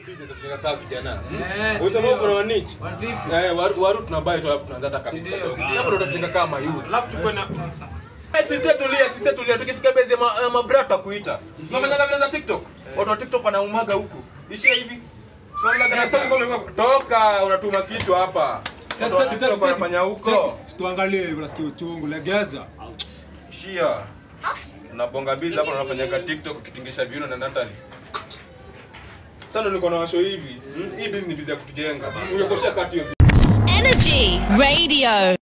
business ya kujenga kaa vijana. Eh, Unasema ndio. uko na wanich? 150. Eh, waru waru tunabai tu alafu tunaanza hata kabisa. Ndio. Hapo ndo tutajenga kama youth. alafu tukwe na Eh, Sister tulia, sister tulia. Tukifika base ya ma- ya mabrata kuita. Tunafanya vile za TikTok. Watu wa TikTok wanaumaga huku. Ishia hivi. Tunaona kana sasa ngome toka unatuma kitu hapa. Watu wa TikTok wanafanya huko. Tuangalie hivi nasikia uchungu, legeza. Shia. Unabonga bizi hapo unafanyaga TikTok ukitingisha viuno na Natalie. Sasa ndo niko na washo hivi. Hmm? Hii business ni busy ya kutujenga. Ungekoshia kati hiyo Energy Radio.